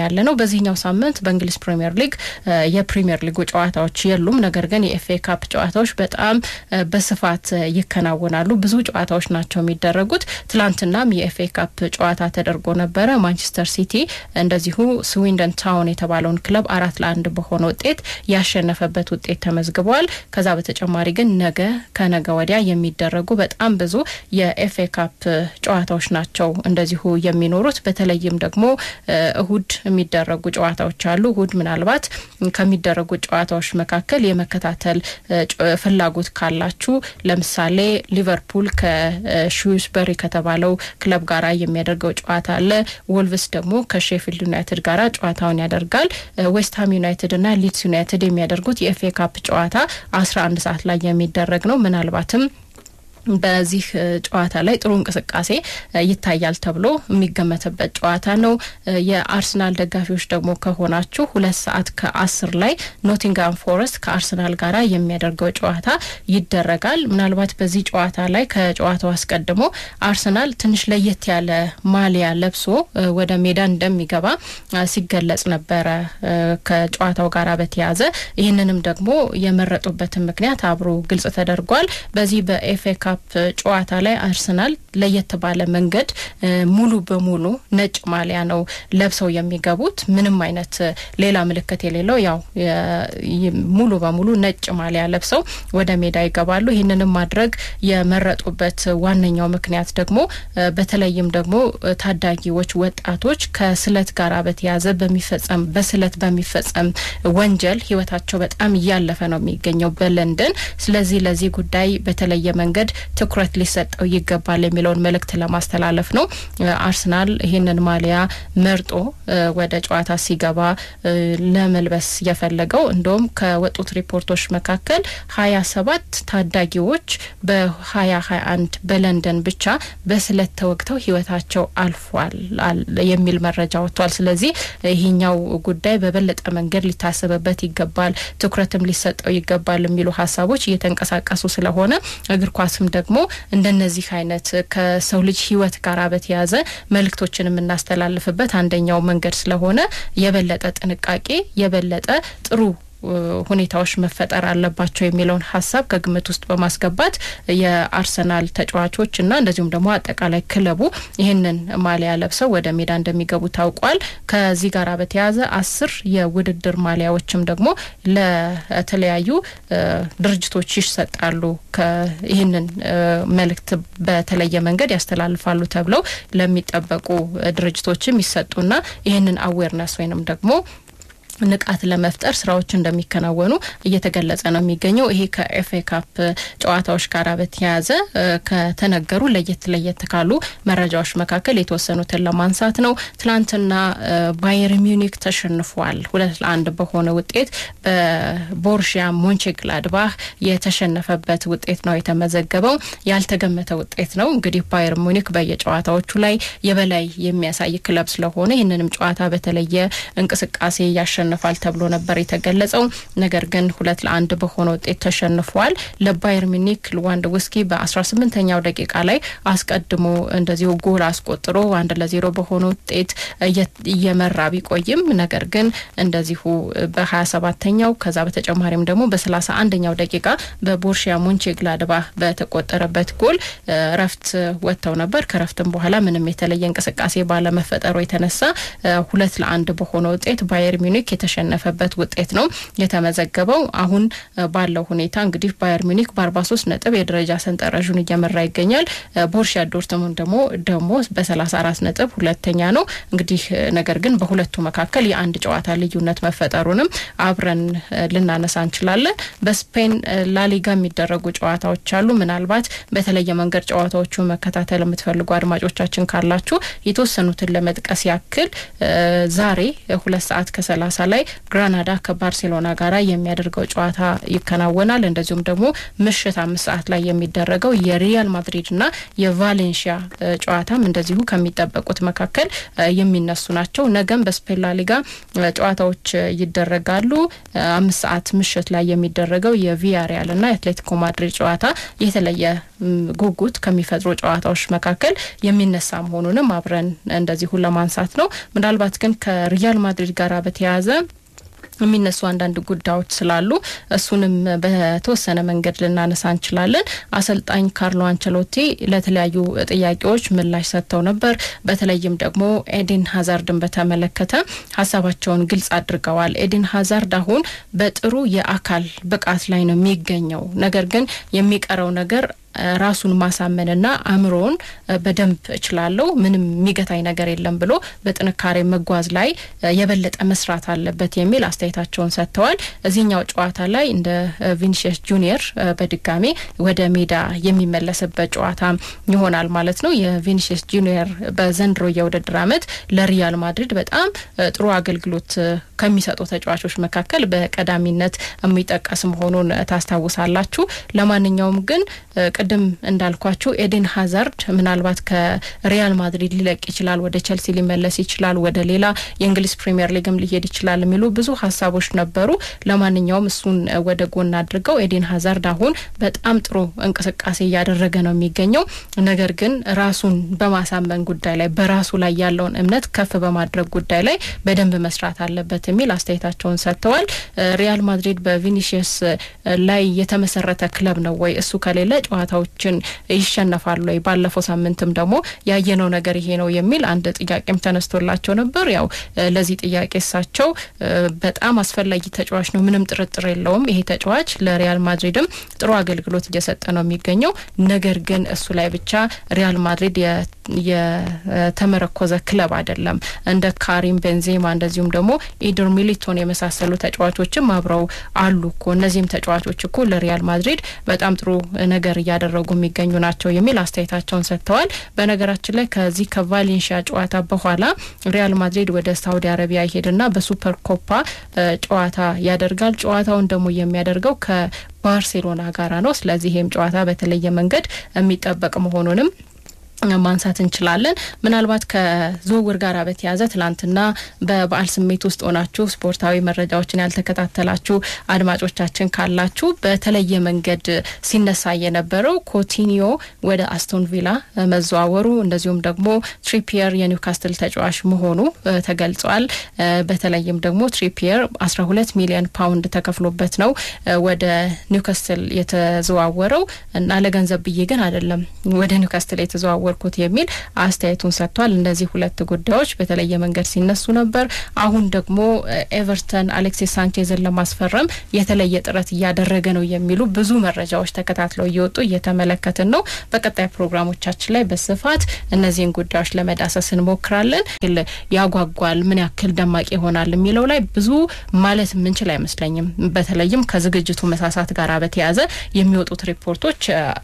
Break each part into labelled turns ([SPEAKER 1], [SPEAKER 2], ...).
[SPEAKER 1] ያለ ነው። በዚህኛው ሳምንት በእንግሊዝ ፕሪምየር ሊግ የፕሪምየር ሊጉ ጨዋታዎች የሉም። ነገር ግን የኤፍኤ ካፕ ጨዋታዎች በጣም በስፋት ይከናወናሉ። ብዙ ጨዋታዎች ናቸው የሚደረጉት። ትላንትናም የኤፍኤ ካፕ ጨዋታ ተደርጎ ነበረ። ማንቸስተር ሲቲ እንደዚሁ ስዊንደን ታውን የተባለውን ክለብ አራት ለአንድ በሆነ ውጤት ያሸነፈበት ውጤት ተመዝግቧል። ከዛ በተጨማሪ ግን ነገ ከነገ ወዲያ የሚደረጉ በጣም ብዙ የኤፍኤ ካፕ ጨዋታዎች ናቸው እንደዚሁ የሚኖሩት በተለይም ደግሞ እሁድ የሚደረጉ ጨዋታዎች አሉ። እሁድ ምናልባት ከሚደረጉ ጨዋታዎች መካከል የመከታተል ፍላጎት ካላችሁ ለምሳሌ ሊቨርፑል ከሹስበሪ ከተባለው ክለብ ጋር የሚያደርገው ጨዋታ አለ። ወልቭስ ደግሞ ከሼፊልድ ዩናይትድ ጋር ጨዋታውን ያደርጋል። ዌስትሃም ዩናይትድ እና ሊድስ ዩናይትድ የሚያደርጉት የኤፍኤ ካፕ ጨዋታ አስራ አንድ ሰዓት ላይ የሚደረግ ነው ምናልባትም በዚህ ጨዋታ ላይ ጥሩ እንቅስቃሴ ይታያል ተብሎ የሚገመትበት ጨዋታ ነው። የአርሰናል ደጋፊዎች ደግሞ ከሆናችሁ ሁለት ሰዓት ከአስር ላይ ኖቲንጋም ፎረስት ከአርሰናል ጋር የሚያደርገው ጨዋታ ይደረጋል። ምናልባት በዚህ ጨዋታ ላይ ከጨዋታው አስቀድሞ አርሰናል ትንሽ ለየት ያለ ማሊያ ለብሶ ወደ ሜዳ እንደሚገባ ሲገለጽ ነበረ ከጨዋታው ጋር በተያያዘ ይህንንም ደግሞ የመረጡበትን ምክንያት አብሮ ግልጽ ተደርጓል። በዚህ በኤፍኤ ካፕ ጨዋታ ላይ አርሰናል ለየት ባለ መንገድ ሙሉ በሙሉ ነጭ ማሊያ ነው ለብሰው የሚገቡት። ምንም አይነት ሌላ ምልክት የሌለው ያው ሙሉ በሙሉ ነጭ ማሊያ ለብሰው ወደ ሜዳ ይገባሉ። ይህንንም ማድረግ የመረጡበት ዋነኛው ምክንያት ደግሞ በተለይም ደግሞ ታዳጊዎች፣ ወጣቶች ከስለት ጋር በተያያዘ በሚፈጸም በስለት በሚፈጸም ወንጀል ህይወታቸው በጣም እያለፈ ነው የሚገኘው በለንደን። ስለዚህ ለዚህ ጉዳይ በተለየ መንገድ ትኩረት ሊሰጠው ይገባል የሚለውን መልእክት ለማስተላለፍ ነው። አርሰናል ይህንን ማሊያ መርጦ ወደ ጨዋታ ሲገባ ለመልበስ የፈለገው እንደውም ከወጡት ሪፖርቶች መካከል ሀያ ሰባት ታዳጊዎች በሀያ ሀያ አንድ በለንደን ብቻ በስለት ተወግተው ህይወታቸው አልፏል የሚል መረጃ ወጥቷል። ስለዚህ ይህኛው ጉዳይ በበለጠ መንገድ ሊታሰብበት ይገባል፣ ትኩረትም ሊሰጠው ይገባል የሚሉ ሀሳቦች እየተንቀሳቀሱ ስለሆነ እግር ኳስም ደግሞ እንደነዚህ አይነት ከሰው ልጅ ህይወት ጋር በተያያዘ መልእክቶችን የምናስተላልፍበት አንደኛው መንገድ ስለሆነ የበለጠ ጥንቃቄ የበለጠ ጥሩ ሁኔታዎች መፈጠር አለባቸው የሚለውን ሀሳብ ከግምት ውስጥ በማስገባት የአርሰናል ተጫዋቾች እና እንደዚሁም ደግሞ አጠቃላይ ክለቡ ይህንን ማሊያ ለብሰው ወደ ሜዳ እንደሚገቡ ታውቋል። ከዚህ ጋር በተያያዘ አስር የውድድር ማሊያዎችም ደግሞ ለተለያዩ ድርጅቶች ይሰጣሉ። ይህንን መልእክት በተለየ መንገድ ያስተላልፋሉ ተብለው ለሚጠበቁ ድርጅቶችም ይሰጡና ይህንን አዌርነስ ወይንም ደግሞ ንቃት ለመፍጠር ስራዎች እንደሚከናወኑ እየተገለጸ ነው የሚገኘው። ይሄ ከኤፍኤ ካፕ ጨዋታዎች ጋር በተያያዘ ከተነገሩ ለየት ለየት ካሉ መረጃዎች መካከል የተወሰኑትን ለማንሳት ነው። ትናንትና ባየር ሚዩኒክ ተሸንፏል። ሁለት ለአንድ በሆነ ውጤት በቦርሺያ ሞንቼግላድባህ የተሸነፈበት ውጤት ነው የተመዘገበው። ያልተገመተ ውጤት ነው። እንግዲህ ባየር ሚዩኒክ በየጨዋታዎቹ ላይ የበላይ የሚያሳይ ክለብ ስለሆነ ይህንንም ጨዋታ በተለየ እንቅስቃሴ ያሸ ያሸንፋል ተብሎ ነበር የተገለጸው። ነገር ግን ሁለት ለአንድ በሆነ ውጤት ተሸንፏል። ለባየር ሚኒክ ሌዋንዶውስኪ በአስራ ስምንተኛው ደቂቃ ላይ አስቀድሞ እንደዚሁ ጎል አስቆጥሮ አንድ ለዜሮ በሆነ ውጤት እየመራ ቢቆይም ነገር ግን እንደዚሁ በሀያ ሰባተኛው ከዛ በተጨማሪም ደግሞ በሰላሳ አንደኛው ደቂቃ በቦርሺያ ሞንቼግላድባህ በተቆጠረበት ጎል ረፍት ወጥተው ነበር። ከረፍትም በኋላ ምንም የተለየ እንቅስቃሴ ባለመፈጠሩ የተነሳ ሁለት ለአንድ በሆነ ውጤት ባየር ሚኒክ የተሸነፈበት ውጤት ነው የተመዘገበው። አሁን ባለው ሁኔታ እንግዲህ ባየር ሚኒክ በአርባ ሶስት ነጥብ የደረጃ ሰንጠረዡን እየመራ ይገኛል። ቦርሺያ ዶርትሙንድ ደግሞ ደግሞ በሰላሳ አራት ነጥብ ሁለተኛ ነው። እንግዲህ ነገር ግን በሁለቱ መካከል የአንድ ጨዋታ ልዩነት መፈጠሩንም አብረን ልናነሳ እንችላለን። በስፔን ላሊጋ የሚደረጉ ጨዋታዎች አሉ። ምናልባት በተለየ መንገድ ጨዋታዎቹ መከታተል የምትፈልጉ አድማጮቻችን ካላችሁ የተወሰኑትን ለመጥቀስ ያክል ዛሬ ሁለት ሰዓት ከሰላሳ ላይ ግራናዳ ከባርሴሎና ጋር የሚያደርገው ጨዋታ ይከናወናል። እንደዚሁም ደግሞ ምሽት አምስት ሰዓት ላይ የሚደረገው የሪያል ማድሪድና የቫሌንሺያ ጨዋታም እንደዚሁ ከሚጠበቁት መካከል የሚነሱ ናቸው። ነገም በስፔን ላ ሊጋ ጨዋታዎች ይደረጋሉ። አምስት ሰዓት ምሽት ላይ የሚደረገው የቪያሪያልና የአትሌቲኮ ማድሪድ ጨዋታ የተለየ ጉጉት ከሚፈጥሩ ጨዋታዎች መካከል የሚነሳ መሆኑንም አብረን እንደዚሁ ለማንሳት ነው። ምናልባት ግን ከሪያል ማድሪድ ጋር በተያያዘ የሚነሱ አንዳንድ ጉዳዮች ስላሉ እሱንም በተወሰነ መንገድ ልናነሳ እንችላለን። አሰልጣኝ ካርሎ አንቸሎቲ ለተለያዩ ጥያቄዎች ምላሽ ሰጥተው ነበር። በተለይም ደግሞ ኤዲን ሀዛርድን በተመለከተ ሀሳባቸውን ግልጽ አድርገዋል። ኤዲን ሀዛርድ አሁን በጥሩ የአካል ብቃት ላይ ነው የሚገኘው። ነገር ግን የሚቀረው ነገር ራሱን ማሳመንና አእምሮውን በደንብ እችላለሁ፣ ምንም የሚገታኝ ነገር የለም ብሎ በጥንካሬ መጓዝ ላይ የበለጠ መስራት አለበት የሚል አስተያየታቸውን ሰጥተዋል። እዚህኛው ጨዋታ ላይ እንደ ቪኒሽስ ጁኒየር በድጋሚ ወደ ሜዳ የሚመለስበት ጨዋታ ይሆናል ማለት ነው። የቪኒሽስ ጁኒየር በዘንድሮ የውድድር ዓመት ለሪያል ማድሪድ በጣም ጥሩ አገልግሎት ከሚሰጡ ተጫዋቾች መካከል በቀዳሚነት የሚጠቀስ መሆኑን ታስታውሳላችሁ። ለማንኛውም ግን ቅድም እንዳልኳችሁ ኤዴን ሀዛርድ ምናልባት ከሪያል ማድሪድ ሊለቅ ይችላል፣ ወደ ቸልሲ ሊመለስ ይችላል፣ ወደ ሌላ የእንግሊዝ ፕሪምየር ሊግም ሊሄድ ይችላል የሚሉ ብዙ ሀሳቦች ነበሩ። ለማንኛውም እሱን ወደ ጎን አድርገው ኤዴን ሀዛርድ አሁን በጣም ጥሩ እንቅስቃሴ እያደረገ ነው የሚገኘው። ነገር ግን ራሱን በማሳመን ጉዳይ ላይ በራሱ ላይ ያለውን እምነት ከፍ በማድረግ ጉዳይ ላይ በደንብ መስራት አለበት የሚል አስተያየታቸውን ሰጥተዋል። ሪያል ማድሪድ በቪኒሽስ ላይ የተመሰረተ ክለብ ነው ወይ? እሱ ከሌለ ጨዋታዎችን ይሸነፋሉ ወይ? ባለፈው ሳምንትም ደግሞ ያየነው ነገር ይሄ ነው የሚል አንድ ጥያቄም ተነስቶላቸው ነበር። ያው ለዚህ ጥያቄ እሳቸው በጣም አስፈላጊ ተጫዋች ነው፣ ምንም ጥርጥር የለውም። ይሄ ተጫዋች ለሪያል ማድሪድም ጥሩ አገልግሎት እየሰጠ ነው የሚገኘው። ነገር ግን እሱ ላይ ብቻ ሪያል ማድሪድ የተመረኮዘ ክለብ አይደለም። እንደ ካሪም ቤንዜማ እንደዚሁም ደግሞ ኢድር ሚሊቶን የመሳሰሉ ተጫዋቾችም አብረው አሉ እኮ እነዚህም ተጫዋቾች እኮ ለሪያል ማድሪድ በጣም ጥሩ ነገር እያደረጉ የሚገኙ ናቸው የሚል አስተያየታቸውን ሰጥተዋል። በነገራችን ላይ ከዚህ ከቫሌንሺያ ጨዋታ በኋላ ሪያል ማድሪድ ወደ ሳውዲ አረቢያ ይሄድና በሱፐር ኮፓ ጨዋታ ያደርጋል። ጨዋታውን ደግሞ የሚያደርገው ከባርሴሎና ጋራ ነው። ስለዚህ ይህም ጨዋታ በተለየ መንገድ የሚጠበቅ መሆኑንም ማንሳት እንችላለን። ምናልባት ከዝውውር ጋር በተያያዘ ትላንትና በበዓል ስሜት ውስጥ ሆናችሁ ስፖርታዊ መረጃዎችን ያልተከታተላችሁ አድማጮቻችን ካላችሁ በተለየ መንገድ ሲነሳ የነበረው ኮቲኒዮ ወደ አስቶን ቪላ መዘዋወሩ እንደዚሁም ደግሞ ትሪፒየር የኒውካስትል ተጫዋች መሆኑ ተገልጿል። በተለይም ደግሞ ትሪፒየር አስራ ሁለት ሚሊዮን ፓውንድ ተከፍሎበት ነው ወደ ኒውካስትል የተዘዋወረው እና ለገንዘብ ብዬ ግን አይደለም ወደ ኒውካስትል የተዘዋወሩ ኩት የሚል አስተያየቱን ሰጥቷል። እነዚህ ሁለት ጉዳዮች በተለየ መንገድ ሲነሱ ነበር። አሁን ደግሞ ኤቨርተን አሌክሲስ ሳንቼዝን ለማስፈረም የተለየ ጥረት እያደረገ ነው የሚሉ ብዙ መረጃዎች ተከታትለው እየወጡ እየተመለከትን ነው። በቀጣይ ፕሮግራሞቻችን ላይ በስፋት እነዚህን ጉዳዮች ለመዳሰስ እንሞክራለን። ያጓጓል፣ ምን ያክል ደማቅ ይሆናል የሚለው ላይ ብዙ ማለት የምንችል አይመስለኝም። በተለይም ከዝግጅቱ መሳሳት ጋር በተያያዘ የሚወጡት ሪፖርቶች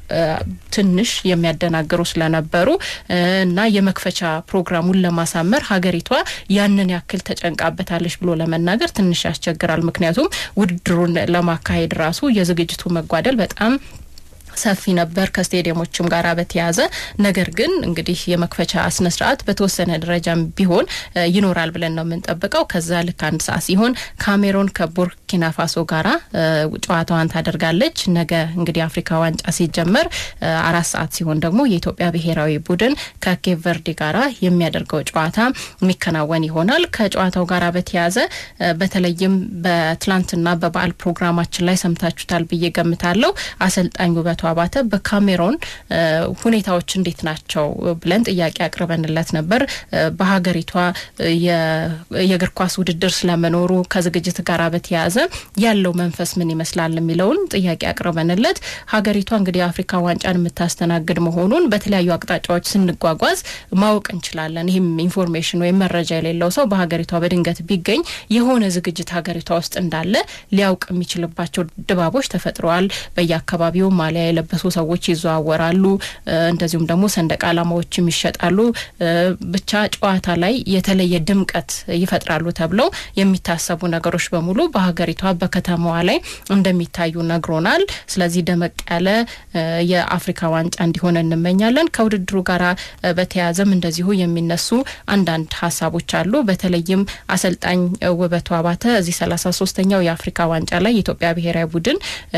[SPEAKER 1] ትንሽ የሚያደናግሩ ስለነበሩ እና የመክፈቻ ፕሮግራሙን ለማሳመር ሀገሪቷ ያንን ያክል ተጨንቃበታለች ብሎ ለመናገር ትንሽ ያስቸግራል። ምክንያቱም ውድድሩን ለማካሄድ ራሱ የዝግጅቱ መጓደል በጣም ሰፊ ነበር ከስቴዲየሞችም ጋር በተያያዘ ነገር ግን እንግዲህ የመክፈቻ ስነ ስርዓት በተወሰነ ደረጃም ቢሆን ይኖራል ብለን ነው የምንጠብቀው። ከዛ ልክ አንድ ሰዓት ሲሆን ካሜሮን ከቡርኪና ፋሶ ጋራ ጨዋታዋን ታደርጋለች። ነገ እንግዲህ አፍሪካ ዋንጫ ሲጀመር አራት ሰዓት ሲሆን ደግሞ የኢትዮጵያ ብሔራዊ ቡድን ከኬፕ ቨርዲ ጋራ የሚያደርገው ጨዋታ የሚከናወን ይሆናል። ከጨዋታው ጋራ በተያያዘ በተለይም በትላንትና በበዓል ፕሮግራማችን ላይ ሰምታችሁታል ብዬ ገምታለሁ አሰልጣኝ ውበቱ አባተ በካሜሮን ሁኔታዎች እንዴት ናቸው ብለን ጥያቄ አቅርበንለት ነበር። በሀገሪቷ የእግር ኳስ ውድድር ስለመኖሩ ከዝግጅት ጋር በተያያዘ ያለው መንፈስ ምን ይመስላል የሚለውን ጥያቄ አቅርበንለት ሀገሪቷ እንግዲህ የአፍሪካ ዋንጫን የምታስተናግድ መሆኑን በተለያዩ አቅጣጫዎች ስንጓጓዝ ማወቅ እንችላለን። ይህም ኢንፎርሜሽን ወይም መረጃ የሌለው ሰው በሀገሪቷ በድንገት ቢገኝ የሆነ ዝግጅት ሀገሪቷ ውስጥ እንዳለ ሊያውቅ የሚችልባቸው ድባቦች ተፈጥረዋል። በየአካባቢው ማሊያ የለበሱ ሰዎች ይዘዋወራሉ። እንደዚሁም ደግሞ ሰንደቅ ዓላማዎችም ይሸጣሉ። ብቻ ጨዋታ ላይ የተለየ ድምቀት ይፈጥራሉ ተብለው የሚታሰቡ ነገሮች በሙሉ በሀገሪቷ በከተማዋ ላይ እንደሚታዩ ነግሮናል። ስለዚህ ደመቅ ያለ የአፍሪካ ዋንጫ እንዲሆን እንመኛለን። ከውድድሩ ጋር በተያያዘም እንደዚሁ የሚነሱ አንዳንድ ሀሳቦች አሉ። በተለይም አሰልጣኝ ውበቱ አባተ እዚህ ሰላሳ ሶስተኛው የአፍሪካ ዋንጫ ላይ የኢትዮጵያ ብሔራዊ ቡድን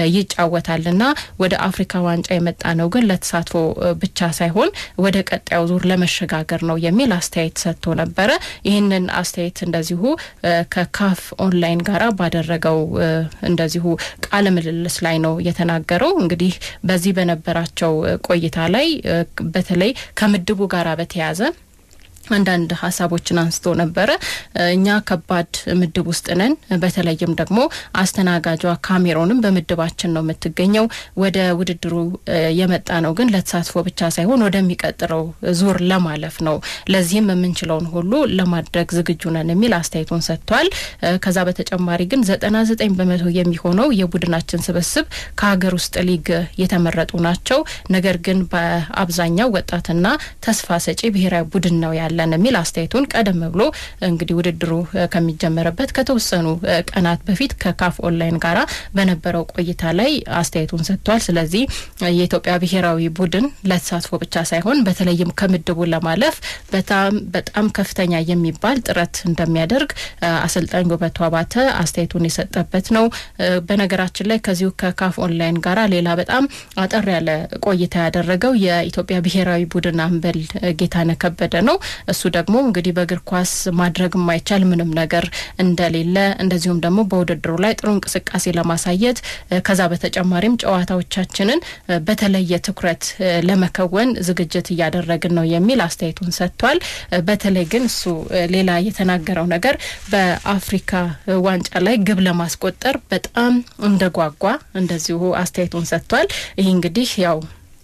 [SPEAKER 1] ይጫወታልና ወደ አፍሪካ ዋንጫ የመጣ ነው ግን ለተሳትፎ ብቻ ሳይሆን ወደ ቀጣዩ ዙር ለመሸጋገር ነው የሚል አስተያየት ሰጥቶ ነበረ። ይህንን አስተያየት እንደዚሁ ከካፍ ኦንላይን ጋራ ባደረገው እንደዚሁ ቃለ ምልልስ ላይ ነው የተናገረው። እንግዲህ በዚህ በነበራቸው ቆይታ ላይ በተለይ ከምድቡ ጋራ በተያያዘ አንዳንድ ሀሳቦችን አንስቶ ነበረ። እኛ ከባድ ምድብ ውስጥ ነን። በተለይም ደግሞ አስተናጋጇ ካሜሮንም በምድባችን ነው የምትገኘው። ወደ ውድድሩ የመጣ ነው ግን ለተሳትፎ ብቻ ሳይሆን ወደሚቀጥለው ዙር ለማለፍ ነው። ለዚህም የምንችለውን ሁሉ ለማድረግ ዝግጁ ነን የሚል አስተያየቱን ሰጥቷል። ከዛ በተጨማሪ ግን ዘጠና ዘጠኝ በመቶ የሚሆነው የቡድናችን ስብስብ ከሀገር ውስጥ ሊግ የተመረጡ ናቸው። ነገር ግን በአብዛኛው ወጣትና ተስፋ ሰጪ ብሔራዊ ቡድን ነው ያለ እንችላለን የሚል አስተያየቱን ቀደም ብሎ እንግዲህ ውድድሩ ከሚጀመርበት ከተወሰኑ ቀናት በፊት ከካፍ ኦንላይን ጋራ በነበረው ቆይታ ላይ አስተያየቱን ሰጥቷል። ስለዚህ የኢትዮጵያ ብሔራዊ ቡድን ለተሳትፎ ብቻ ሳይሆን በተለይም ከምድቡ ለማለፍ በጣም በጣም ከፍተኛ የሚባል ጥረት እንደሚያደርግ አሰልጣኝ ውበቱ አባተ አስተያየቱን የሰጠበት ነው። በነገራችን ላይ ከዚሁ ከካፍ ኦንላይን ጋራ ሌላ በጣም አጠር ያለ ቆይታ ያደረገው የኢትዮጵያ ብሔራዊ ቡድን አምበል ጌታነህ ከበደ ነው። እሱ ደግሞ እንግዲህ በእግር ኳስ ማድረግ የማይቻል ምንም ነገር እንደሌለ እንደዚሁም ደግሞ በውድድሩ ላይ ጥሩ እንቅስቃሴ ለማሳየት ከዛ በተጨማሪም ጨዋታዎቻችንን በተለየ ትኩረት ለመከወን ዝግጅት እያደረግን ነው የሚል አስተያየቱን ሰጥቷል። በተለይ ግን እሱ ሌላ የተናገረው ነገር በአፍሪካ ዋንጫ ላይ ግብ ለማስቆጠር በጣም እንደጓጓ እንደዚሁ አስተያየቱን ሰጥቷል። ይህ እንግዲህ ያው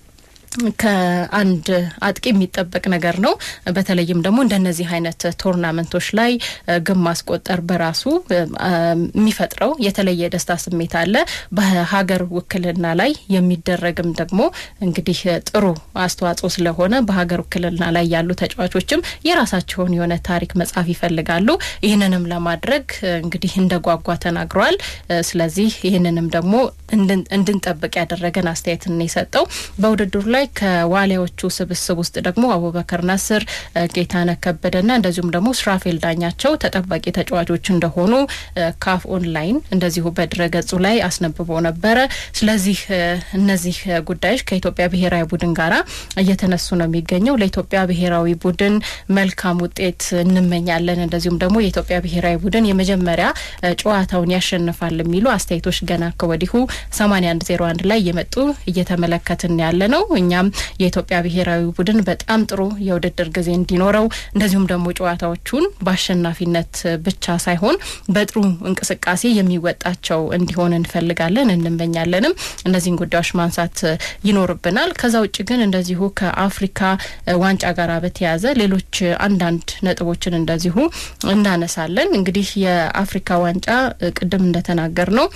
[SPEAKER 1] ከአንድ አጥቂ የሚጠበቅ ነገር ነው። በተለይም ደግሞ እንደነዚህ አይነት ቶርናመንቶች ላይ ግብ ማስቆጠር በራሱ የሚፈጥረው የተለየ ደስታ ስሜት አለ። በሀገር ውክልና ላይ የሚደረግም ደግሞ እንግዲህ ጥሩ አስተዋጽኦ ስለሆነ በሀገር ውክልና ላይ ያሉ ተጫዋቾችም የራሳቸውን የሆነ ታሪክ መጻፍ ይፈልጋሉ። ይህንንም ለማድረግ እንግዲህ እንደ ጓጓ ተናግረዋል። ስለዚህ ይህንንም ደግሞ እንድንጠብቅ ያደረገን አስተያየትን የሰጠው በውድድሩ ላይ ከዋሊያዎቹ ስብስብ ውስጥ ደግሞ አቡበከር ናስር፣ ጌታነህ ከበደና እንደዚሁም ደግሞ ስራፌል ዳኛቸው ተጠባቂ ተጫዋቾች እንደሆኑ ካፍ ኦንላይን እንደዚሁ በድረገጹ ላይ አስነብቦ ነበረ። ስለዚህ እነዚህ ጉዳዮች ከኢትዮጵያ ብሔራዊ ቡድን ጋራ እየተነሱ ነው የሚገኘው። ለኢትዮጵያ ብሔራዊ ቡድን መልካም ውጤት እንመኛለን። እንደዚሁም ደግሞ የኢትዮጵያ ብሔራዊ ቡድን የመጀመሪያ ጨዋታውን ያሸንፋል የሚሉ አስተያየቶች ገና ከወዲሁ ሰማኒያ አንድ ዜሮ አንድ ላይ እየመጡ እየተመለከትን ያለ ነው። እኛም የኢትዮጵያ ብሔራዊ ቡድን በጣም ጥሩ የውድድር ጊዜ እንዲኖረው እንደዚሁም ደግሞ ጨዋታዎቹን በአሸናፊነት ብቻ ሳይሆን በጥሩ እንቅስቃሴ የሚወጣቸው እንዲሆን እንፈልጋለን እንመኛለንም። እነዚህን ጉዳዮች ማንሳት ይኖርብናል። ከዛ ውጭ ግን እንደዚሁ ከአፍሪካ ዋንጫ ጋር በተያያዘ ሌሎች አንዳንድ ነጥቦችን እንደዚሁ እናነሳለን። እንግዲህ የአፍሪካ ዋንጫ ቅድም እንደተናገር ነው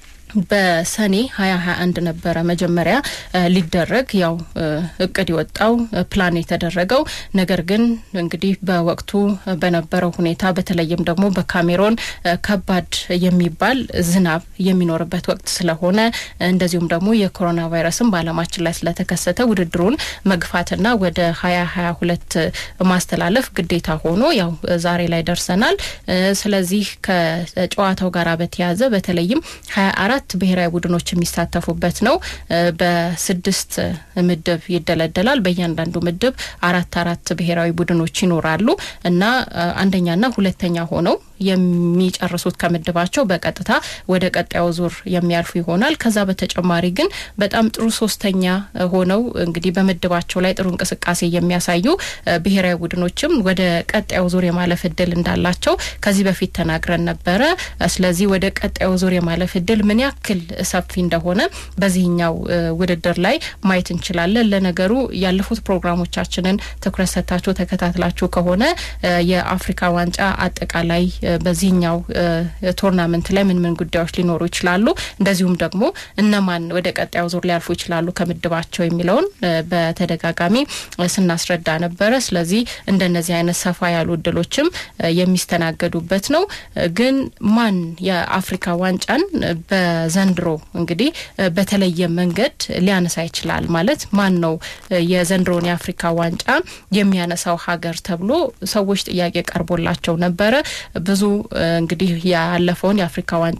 [SPEAKER 1] በሰኔ ሀያ ሀያ አንድ ነበረ መጀመሪያ ሊደረግ ያው እቅድ የወጣው ፕላን የተደረገው ነገር ግን እንግዲህ በወቅቱ በነበረው ሁኔታ በተለይም ደግሞ በካሜሮን ከባድ የሚባል ዝናብ የሚኖርበት ወቅት ስለሆነ እንደዚሁም ደግሞ የኮሮና ቫይረስን በዓለማችን ላይ ስለተከሰተ ውድድሩን መግፋትና ወደ ሀያ ሀያ ሁለት ማስተላለፍ ግዴታ ሆኖ ያው ዛሬ ላይ ደርሰናል። ስለዚህ ከጨዋታው ጋር በተያያዘ በተለይም ሀያ አራት ብሔራዊ ቡድኖች የሚሳተፉበት ነው። በስድስት ምድብ ይደለደላል። በእያንዳንዱ ምድብ አራት አራት ብሔራዊ ቡድኖች ይኖራሉ እና አንደኛና ሁለተኛ ሆነው የሚጨርሱት ከምድባቸው በቀጥታ ወደ ቀጣዩ ዙር የሚያልፉ ይሆናል። ከዛ በተጨማሪ ግን በጣም ጥሩ ሶስተኛ ሆነው እንግዲህ በምድባቸው ላይ ጥሩ እንቅስቃሴ የሚያሳዩ ብሔራዊ ቡድኖችም ወደ ቀጣዩ ዙር የማለፍ እድል እንዳላቸው ከዚህ በፊት ተናግረን ነበረ። ስለዚህ ወደ ቀጣዩ ዙር የማለፍ እድል ምን ያክል ሰፊ እንደሆነ በዚህኛው ውድድር ላይ ማየት እንችላለን። ለነገሩ ያለፉት ፕሮግራሞቻችንን ትኩረት ሰጥታችሁ ተከታትላችሁ ከሆነ የአፍሪካ ዋንጫ አጠቃላይ በዚህኛው ቶርናመንት ላይ ምን ምን ጉዳዮች ሊኖሩ ይችላሉ፣ እንደዚሁም ደግሞ እነማን ወደ ቀጣዩ ዙር ሊያልፉ ይችላሉ ከምድባቸው የሚለውን በተደጋጋሚ ስናስረዳ ነበረ። ስለዚህ እንደነዚህ አይነት ሰፋ ያሉ እድሎችም የሚስተናገዱበት ነው። ግን ማን የአፍሪካ ዋንጫን በዘንድሮ እንግዲህ በተለየ መንገድ ሊያነሳ ይችላል ማለት ማን ነው የዘንድሮን የአፍሪካ ዋንጫ የሚያነሳው ሀገር ተብሎ ሰዎች ጥያቄ ቀርቦላቸው ነበረ። ብዙ እንግዲህ ያለፈውን የአፍሪካ ዋንጫ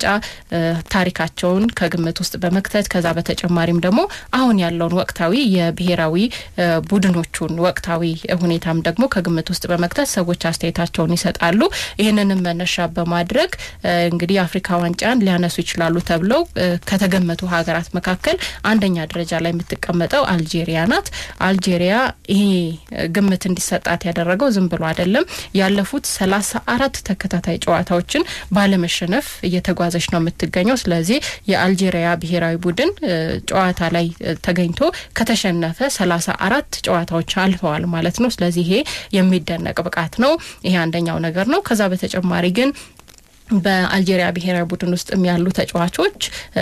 [SPEAKER 1] ታሪካቸውን ከግምት ውስጥ በመክተት ከዛ በተጨማሪም ደግሞ አሁን ያለውን ወቅታዊ የብሔራዊ ቡድኖቹን ወቅታዊ ሁኔታም ደግሞ ከግምት ውስጥ በመክተት ሰዎች አስተያየታቸውን ይሰጣሉ። ይህንንም መነሻ በማድረግ እንግዲህ የአፍሪካ ዋንጫን ሊያነሱ ይችላሉ ተብለው ከተገመቱ ሀገራት መካከል አንደኛ ደረጃ ላይ የምትቀመጠው አልጄሪያ ናት። አልጄሪያ ይሄ ግምት እንዲሰጣት ያደረገው ዝም ብሎ አይደለም። ያለፉት ሰላሳ አራት ተከታታይ ጨዋታዎችን ባለመሸነፍ እየተጓዘች ነው የምትገኘው። ስለዚህ የአልጄሪያ ብሔራዊ ቡድን ጨዋታ ላይ ተገኝቶ ከተሸነፈ ሰላሳ አራት ጨዋታዎች አልፈዋል ማለት ነው። ስለዚህ ይሄ የሚደነቅ ብቃት ነው። ይሄ አንደኛው ነገር ነው። ከዛ በተጨማሪ ግን በአልጄሪያ ብሔራዊ ቡድን ውስጥ ያሉ ተጫዋቾች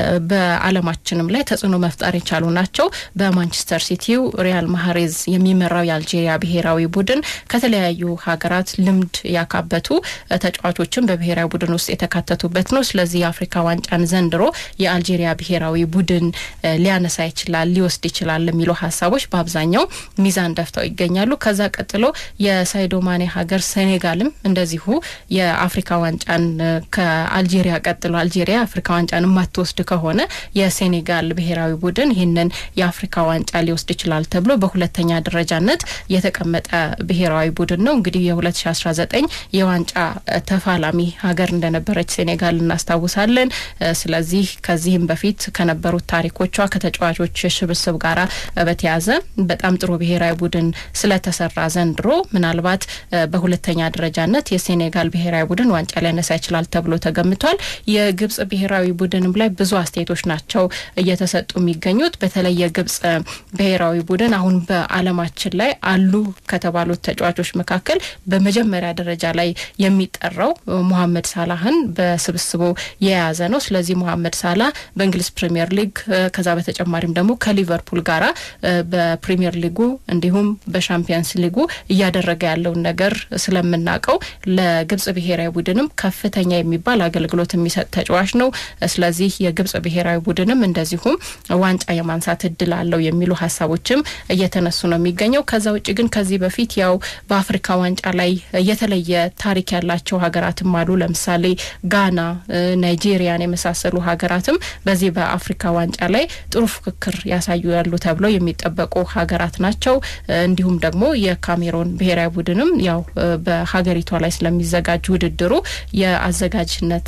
[SPEAKER 1] በዓለማችንም ላይ ተጽዕኖ መፍጠር የቻሉ ናቸው። በማንቸስተር ሲቲው ሪያል ማህሬዝ የሚመራው የአልጄሪያ ብሔራዊ ቡድን ከተለያዩ ሀገራት ልምድ ያካበቱ ተጫዋቾችን በብሔራዊ ቡድን ውስጥ የተካተቱበት ነው። ስለዚህ የአፍሪካ ዋንጫን ዘንድሮ የአልጄሪያ ብሔራዊ ቡድን ሊያነሳ ይችላል፣ ሊወስድ ይችላል የሚሉ ሀሳቦች በአብዛኛው ሚዛን ደፍተው ይገኛሉ። ከዛ ቀጥሎ የሳይዶ ማኔ ሀገር ሴኔጋልም እንደዚሁ የአፍሪካ ዋንጫን ከአልጄሪያ ቀጥሎ አልጄሪያ አፍሪካ ዋንጫን የማትወስድ ከሆነ የሴኔጋል ብሔራዊ ቡድን ይህንን የአፍሪካ ዋንጫ ሊወስድ ይችላል ተብሎ በሁለተኛ ደረጃነት የተቀመጠ ብሔራዊ ቡድን ነው። እንግዲህ የ2019 የዋንጫ ተፋላሚ ሀገር እንደነበረች ሴኔጋል እናስታውሳለን። ስለዚህ ከዚህም በፊት ከነበሩት ታሪኮቿ ከተጫዋቾች ሽብስብ ጋራ በተያዘ በጣም ጥሩ ብሔራዊ ቡድን ስለተሰራ ዘንድሮ ምናልባት በሁለተኛ ደረጃነት የሴኔጋል ብሔራዊ ቡድን ዋንጫ ሊያነሳ ይችላል ተብሎ ተገምቷል። የግብጽ ብሔራዊ ቡድንም ላይ ብዙ አስተያየቶች ናቸው እየተሰጡ የሚገኙት። በተለይ የግብጽ ብሔራዊ ቡድን አሁን በዓለማችን ላይ አሉ ከተባሉት ተጫዋቾች መካከል በመጀመሪያ ደረጃ ላይ የሚጠራው ሙሐመድ ሳላህን በስብስቡ የያዘ ነው። ስለዚህ ሙሐመድ ሳላህ በእንግሊዝ ፕሪምየር ሊግ ከዛ በተጨማሪም ደግሞ ከሊቨርፑል ጋራ በፕሪምየር ሊጉ እንዲሁም በሻምፒየንስ ሊጉ እያደረገ ያለውን ነገር ስለምናውቀው ለግብጽ ብሔራዊ ቡድንም ከፍተኛ የሚባል አገልግሎት የሚሰጥ ተጫዋች ነው። ስለዚህ የግብጽ ብሔራዊ ቡድንም እንደዚሁም ዋንጫ የማንሳት እድል አለው የሚሉ ሀሳቦችም እየተነሱ ነው የሚገኘው። ከዛ ውጭ ግን ከዚህ በፊት ያው በአፍሪካ ዋንጫ ላይ የተለየ ታሪክ ያላቸው ሀገራትም አሉ። ለምሳሌ ጋና፣ ናይጄሪያን የመሳሰሉ ሀገራትም በዚህ በአፍሪካ ዋንጫ ላይ ጥሩ ፉክክር ያሳዩ ያሉ ተብለው የሚጠበቁ ሀገራት ናቸው። እንዲሁም ደግሞ የካሜሮን ብሔራዊ ቡድንም ያው በሀገሪቷ ላይ ስለሚዘጋጅ ውድድሩ የአዘጋጅነት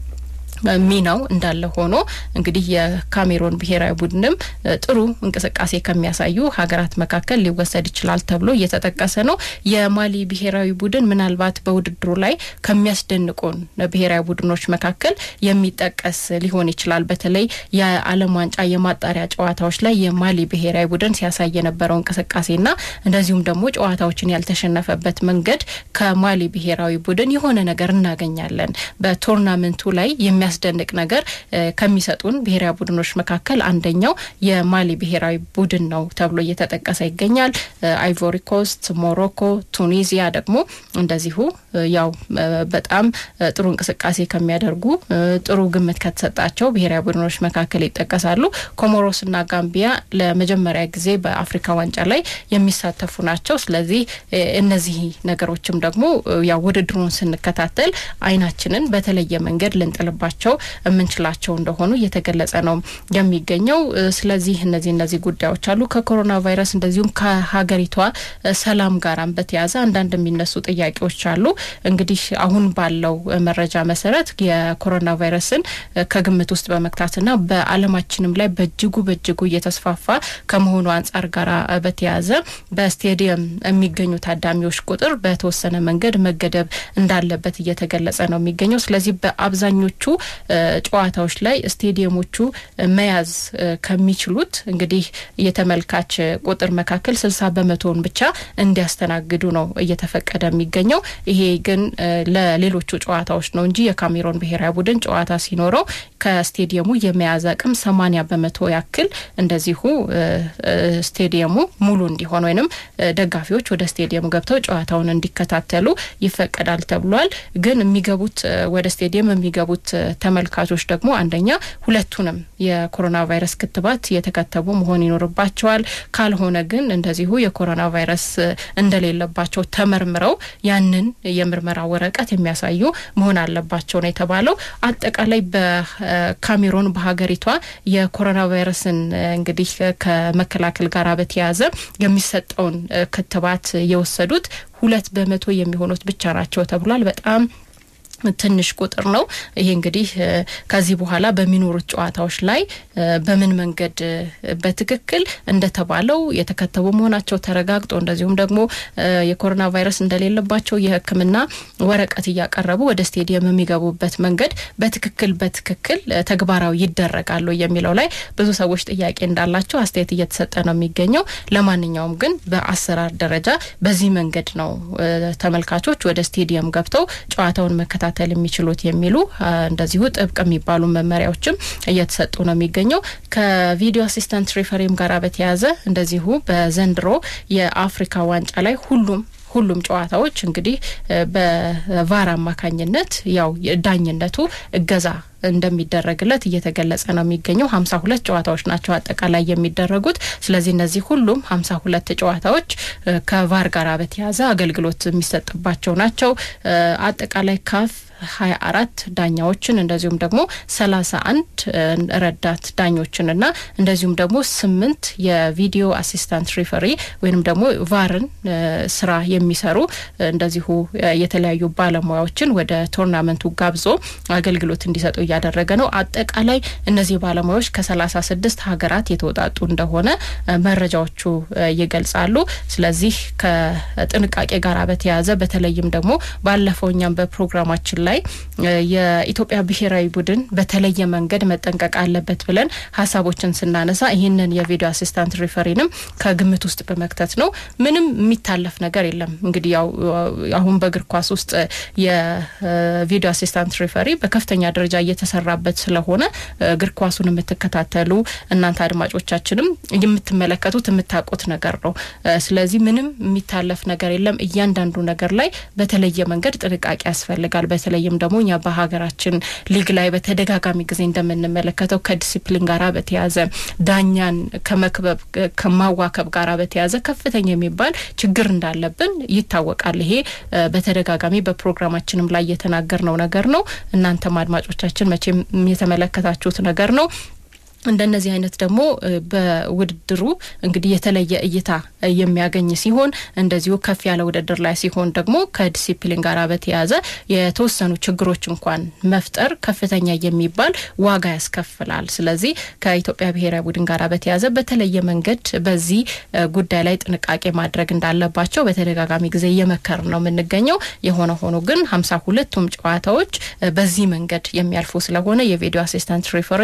[SPEAKER 1] ሚናው እንዳለ ሆኖ እንግዲህ የካሜሮን ብሔራዊ ቡድንም ጥሩ እንቅስቃሴ ከሚያሳዩ ሀገራት መካከል ሊወሰድ ይችላል ተብሎ እየተጠቀሰ ነው። የማሊ ብሔራዊ ቡድን ምናልባት በውድድሩ ላይ ከሚያስደንቁን ብሔራዊ ቡድኖች መካከል የሚጠቀስ ሊሆን ይችላል። በተለይ የዓለም ዋንጫ የማጣሪያ ጨዋታዎች ላይ የማሊ ብሔራዊ ቡድን ሲያሳይ የነበረው እንቅስቃሴና እንደዚሁም ደግሞ ጨዋታዎችን ያልተሸነፈበት መንገድ ከማሊ ብሔራዊ ቡድን የሆነ ነገር እናገኛለን በቶርናመንቱ ላይ የሚያ የሚያስደንቅ ነገር ከሚሰጡን ብሔራዊ ቡድኖች መካከል አንደኛው የማሊ ብሔራዊ ቡድን ነው ተብሎ እየተጠቀሰ ይገኛል። አይቮሪ ኮስት፣ ሞሮኮ፣ ቱኒዚያ ደግሞ እንደዚሁ ያው በጣም ጥሩ እንቅስቃሴ ከሚያደርጉ ጥሩ ግምት ከተሰጣቸው ብሔራዊ ቡድኖች መካከል ይጠቀሳሉ። ኮሞሮስና ጋምቢያ ለመጀመሪያ ጊዜ በአፍሪካ ዋንጫ ላይ የሚሳተፉ ናቸው። ስለዚህ እነዚህ ነገሮችም ደግሞ ያው ውድድሩን ስንከታተል አይናችንን በተለየ መንገድ ልንጥልባቸው የምንችላቸው እንደሆኑ እየተገለጸ ነው የሚገኘው። ስለዚህ እነዚህ እነዚህ ጉዳዮች አሉ። ከኮሮና ቫይረስ እንደዚሁም ከሀገሪቷ ሰላም ጋራም በተያያዘ አንዳንድ የሚነሱ ጥያቄዎች አሉ። እንግዲህ አሁን ባለው መረጃ መሰረት የኮሮና ቫይረስን ከግምት ውስጥ በመክታትና በዓለማችንም ላይ በእጅጉ በእጅጉ እየተስፋፋ ከመሆኑ አንጻር ጋራ በተያያዘ በስቴዲየም የሚገኙ ታዳሚዎች ቁጥር በተወሰነ መንገድ መገደብ እንዳለበት እየተገለጸ ነው የሚገኘው። ስለዚህ በአብዛኞቹ ጨዋታዎች ላይ ስቴዲየሞቹ መያዝ ከሚችሉት እንግዲህ የተመልካች ቁጥር መካከል ስልሳ በመቶውን ብቻ እንዲያስተናግዱ ነው እየተፈቀደ የሚገኘው። ይሄ ግን ለሌሎቹ ጨዋታዎች ነው እንጂ የካሜሮን ብሔራዊ ቡድን ጨዋታ ሲኖረው ከስቴዲየሙ የመያዝ አቅም ሰማኒያ በመቶ ያክል እንደዚሁ ስቴዲየሙ ሙሉ እንዲሆን ወይንም ደጋፊዎች ወደ ስቴዲየሙ ገብተው ጨዋታውን እንዲከታተሉ ይፈቀዳል ተብሏል። ግን የሚገቡት ወደ ስቴዲየም የሚገቡት ተመልካቾች ደግሞ አንደኛ ሁለቱንም የኮሮና ቫይረስ ክትባት የተከተቡ መሆን ይኖርባቸዋል። ካልሆነ ግን እንደዚሁ የኮሮና ቫይረስ እንደሌለባቸው ተመርምረው ያንን የምርመራ ወረቀት የሚያሳዩ መሆን አለባቸው ነው የተባለው። አጠቃላይ በካሜሮን በሀገሪቷ የኮሮና ቫይረስን እንግዲህ ከመከላከል ጋር በተያያዘ የሚሰጠውን ክትባት የወሰዱት ሁለት በመቶ የሚሆኑት ብቻ ናቸው ተብሏል። በጣም ትንሽ ቁጥር ነው። ይሄ እንግዲህ ከዚህ በኋላ በሚኖሩት ጨዋታዎች ላይ በምን መንገድ በትክክል እንደተባለው የተከተቡ መሆናቸው ተረጋግጦ እንደዚሁም ደግሞ የኮሮና ቫይረስ እንደሌለባቸው የሕክምና ወረቀት እያቀረቡ ወደ ስቴዲየም የሚገቡበት መንገድ በትክክል በትክክል ተግባራዊ ይደረጋሉ የሚለው ላይ ብዙ ሰዎች ጥያቄ እንዳላቸው አስተያየት እየተሰጠ ነው የሚገኘው። ለማንኛውም ግን በአሰራር ደረጃ በዚህ መንገድ ነው ተመልካቾች ወደ ስቴዲየም ገብተው ጨዋታውን መከታተል መከታተል የሚችሉት የሚሉ እንደዚሁ ጥብቅ የሚባሉ መመሪያዎችም እየተሰጡ ነው የሚገኘው። ከቪዲዮ አሲስታንት ሪፈሪም ጋር በተያያዘ እንደዚሁ በዘንድሮ የአፍሪካ ዋንጫ ላይ ሁሉም ሁሉም ጨዋታዎች እንግዲህ በቫር አማካኝነት ያው ዳኝነቱ እገዛ እንደሚደረግለት እየተገለጸ ነው የሚገኘው። ሀምሳ ሁለት ጨዋታዎች ናቸው አጠቃላይ የሚደረጉት። ስለዚህ እነዚህ ሁሉም ሀምሳ ሁለት ጨዋታዎች ከቫር ጋር በተያያዘ አገልግሎት የሚሰጥባቸው ናቸው። አጠቃላይ ካፍ ሀያ አራት ዳኛዎችን እንደዚሁም ደግሞ ሰላሳ አንድ ረዳት ዳኞችንና እንደዚሁም ደግሞ ስምንት የቪዲዮ አሲስታንት ሪፈሪ ወይንም ደግሞ ቫርን ስራ የሚሰሩ እንደዚሁ የተለያዩ ባለሙያዎችን ወደ ቶርናመንቱ ጋብዞ አገልግሎት እንዲሰጡ እያደረገ ነው። አጠቃላይ እነዚህ ባለሙያዎች ከሰላሳ ስድስት ሀገራት የተውጣጡ እንደሆነ መረጃዎቹ ይገልጻሉ። ስለዚህ ከጥንቃቄ ጋር በተያያዘ በተለይም ደግሞ ባለፈው እኛም በፕሮግራማችን ላይ የኢትዮጵያ ብሔራዊ ቡድን በተለየ መንገድ መጠንቀቅ አለበት ብለን ሀሳቦችን ስናነሳ ይህንን የቪዲዮ አሲስታንት ሪፈሪንም ከግምት ውስጥ በመክተት ነው። ምንም የሚታለፍ ነገር የለም። እንግዲህ ያው አሁን በእግር ኳስ ውስጥ የቪዲዮ አሲስታንት ሪፈሪ በከፍተኛ ደረጃ እየተሰራበት ስለሆነ እግር ኳሱን የምትከታተሉ እናንተ አድማጮቻችንም የምትመለከቱት የምታውቁት ነገር ነው። ስለዚህ ምንም የሚታለፍ ነገር የለም። እያንዳንዱ ነገር ላይ በተለየ መንገድ ጥንቃቄ ያስፈልጋል። በተለይም ደግሞ እኛ በሀገራችን ሊግ ላይ በተደጋጋሚ ጊዜ እንደምንመለከተው ከዲሲፕሊን ጋር በተያያዘ ዳኛን ከመክበብ ከማዋከብ ጋር በተያያዘ ከፍተኛ የሚባል ችግር እንዳለብን ይታወቃል። ይሄ በተደጋጋሚ በፕሮግራማችንም ላይ የተናገርነው ነገር ነው። እናንተም አድማጮቻችን መቼም የተመለከታችሁት ነገር ነው። እንደነዚህ አይነት ደግሞ በውድድሩ እንግዲህ የተለየ እይታ የሚያገኝ ሲሆን እንደዚሁ ከፍ ያለ ውድድር ላይ ሲሆን ደግሞ ከዲሲፕሊን ጋር በተያያዘ የተወሰኑ ችግሮች እንኳን መፍጠር ከፍተኛ የሚባል ዋጋ ያስከፍላል። ስለዚህ ከኢትዮጵያ ብሔራዊ ቡድን ጋር በተያያዘ በተለየ መንገድ በዚህ ጉዳይ ላይ ጥንቃቄ ማድረግ እንዳለባቸው በተደጋጋሚ ጊዜ እየመከር ነው የምንገኘው። የሆነ ሆኖ ግን ሀምሳ ሁለቱም ጨዋታዎች በዚህ መንገድ የሚያልፉ ስለሆነ የቪዲዮ አሲስታንት ሪፈሪ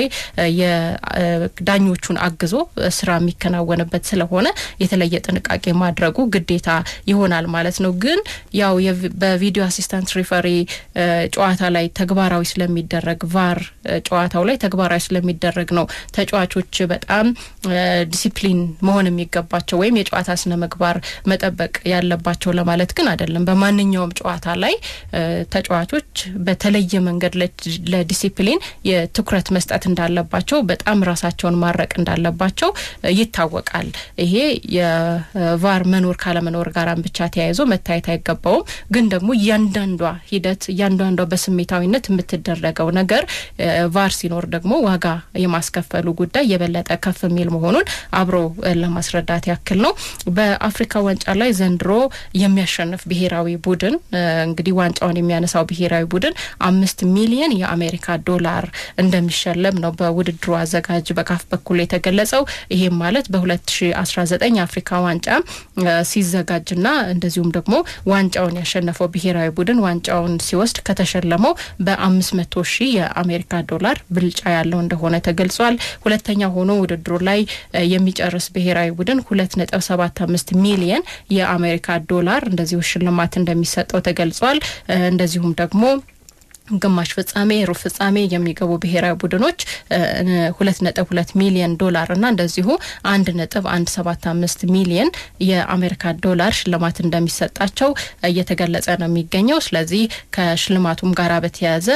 [SPEAKER 1] ዳኞቹን አግዞ ስራ የሚከናወንበት ስለሆነ የተለየ ጥንቃቄ ማድረጉ ግዴታ ይሆናል ማለት ነው። ግን ያው በቪዲዮ አሲስታንት ሪፈሪ ጨዋታ ላይ ተግባራዊ ስለሚደረግ ቫር ጨዋታው ላይ ተግባራዊ ስለሚደረግ ነው ተጫዋቾች በጣም ዲሲፕሊን መሆን የሚገባቸው ወይም የጨዋታ ስነ ምግባር መጠበቅ ያለባቸው ለማለት ግን አይደለም። በማንኛውም ጨዋታ ላይ ተጫዋቾች በተለየ መንገድ ለዲሲፕሊን የትኩረት መስጠት እንዳለባቸው በጣም ራሳቸውን ማረቅ እንዳለባቸው ይታወቃል። ይሄ የቫር መኖር ካለመኖር ጋራም ብቻ ተያይዞ መታየት አይገባውም። ግን ደግሞ እያንዳንዷ ሂደት እያንዳንዷ በስሜታዊነት የምትደረገው ነገር ቫር ሲኖር ደግሞ ዋጋ የማስከፈሉ ጉዳይ የበለጠ ከፍ የሚል መሆኑን አብሮ ለማስረዳት ያክል ነው። በአፍሪካ ዋንጫ ላይ ዘንድሮ የሚያሸንፍ ብሔራዊ ቡድን እንግዲህ ዋንጫውን የሚያነሳው ብሔራዊ ቡድን አምስት ሚሊየን የአሜሪካ ዶላር እንደሚሸለም ነው በውድድሩ አዘጋጅ እንደሚዘጋጅ በካፍ በኩል የተገለጸው ይሄም ማለት በ2019 አፍሪካ ዋንጫ ሲዘጋጅና እንደዚሁም ደግሞ ዋንጫውን ያሸነፈው ብሔራዊ ቡድን ዋንጫውን ሲወስድ ከተሸለመው በአምስት መቶ ሺህ የአሜሪካ ዶላር ብልጫ ያለው እንደሆነ ተገልጿል። ሁለተኛ ሆኖ ውድድሩ ላይ የሚጨርስ ብሔራዊ ቡድን ሁለት ነጥብ ሰባት አምስት ሚሊየን የአሜሪካ ዶላር እንደዚሁ ሽልማት እንደሚሰጠው ተገልጿል። እንደዚሁም ደግሞ ግማሽ ፍጻሜ፣ ሩብ ፍጻሜ የሚገቡ ብሔራዊ ቡድኖች ሁለት ነጥብ ሁለት ሚሊየን ዶላር እና እንደዚሁ አንድ ነጥብ አንድ ሰባት አምስት ሚሊየን የአሜሪካ ዶላር ሽልማት እንደሚሰጣቸው እየተገለጸ ነው የሚገኘው። ስለዚህ ከሽልማቱም ጋር በተያያዘ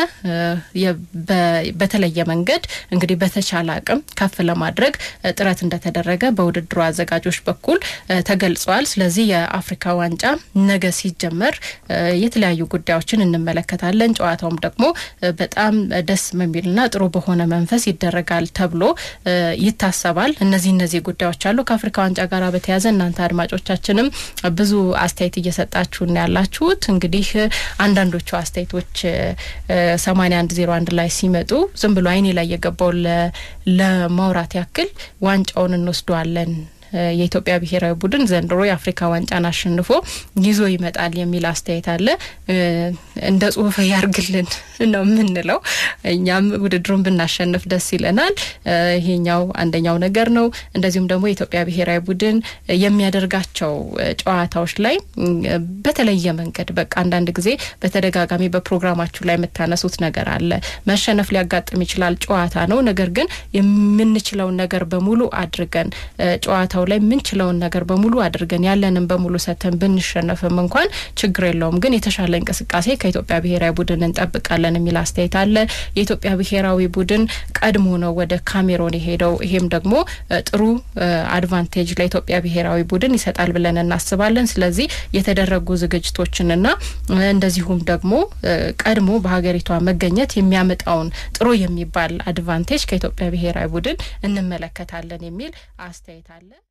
[SPEAKER 1] በተለየ መንገድ እንግዲህ በተቻለ አቅም ከፍ ለማድረግ ጥረት እንደተደረገ በውድድሩ አዘጋጆች በኩል ተገልጿል። ስለዚህ የአፍሪካ ዋንጫ ነገ ሲጀመር የተለያዩ ጉዳዮችን እንመለከታለን። ጨዋታውም ደግሞ በጣም ደስ በሚልና ጥሩ በሆነ መንፈስ ይደረጋል ተብሎ ይታሰባል። እነዚህ እነዚህ ጉዳዮች አሉ። ከአፍሪካ ዋንጫ ጋር በተያያዘ እናንተ አድማጮቻችንም ብዙ አስተያየት እየሰጣችሁን ያላችሁት እንግዲህ አንዳንዶቹ አስተያየቶች ሰማኒያ አንድ ዜሮ አንድ ላይ ሲመጡ ዝም ብሎ አይኔ ላይ የገባው ለማውራት ያክል ዋንጫውን እንወስደዋለን የኢትዮጵያ ብሔራዊ ቡድን ዘንድሮ የአፍሪካ ዋንጫን አሸንፎ ይዞ ይመጣል የሚል አስተያየት አለ። እንደ ጽሁፍ ያርግልን ነው የምንለው። እኛም ውድድሩን ብናሸንፍ ደስ ይለናል። ይሄኛው አንደኛው ነገር ነው። እንደዚሁም ደግሞ የኢትዮጵያ ብሔራዊ ቡድን የሚያደርጋቸው ጨዋታዎች ላይ በተለየ መንገድ በቃ አንዳንድ ጊዜ በተደጋጋሚ በፕሮግራማችሁ ላይ የምታነሱት ነገር አለ። መሸነፍ ሊያጋጥም ይችላል፣ ጨዋታ ነው። ነገር ግን የምንችለውን ነገር በሙሉ አድርገን ጨዋታ ላይ የምንችለውን ነገር በሙሉ አድርገን ያለንን በሙሉ ሰተን ብንሸነፍም እንኳን ችግር የለውም፣ ግን የተሻለ እንቅስቃሴ ከኢትዮጵያ ብሔራዊ ቡድን እንጠብቃለን የሚል አስተያየት አለ። የኢትዮጵያ ብሔራዊ ቡድን ቀድሞ ነው ወደ ካሜሮን የሄደው። ይሄም ደግሞ ጥሩ አድቫንቴጅ ለኢትዮጵያ ብሔራዊ ቡድን ይሰጣል ብለን እናስባለን። ስለዚህ የተደረጉ ዝግጅቶችንና እንደዚሁም ደግሞ ቀድሞ በሀገሪቷ መገኘት የሚያመጣውን ጥሩ የሚባል አድቫንቴጅ ከኢትዮጵያ ብሔራዊ ቡድን እንመለከታለን የሚል አስተያየት አለ።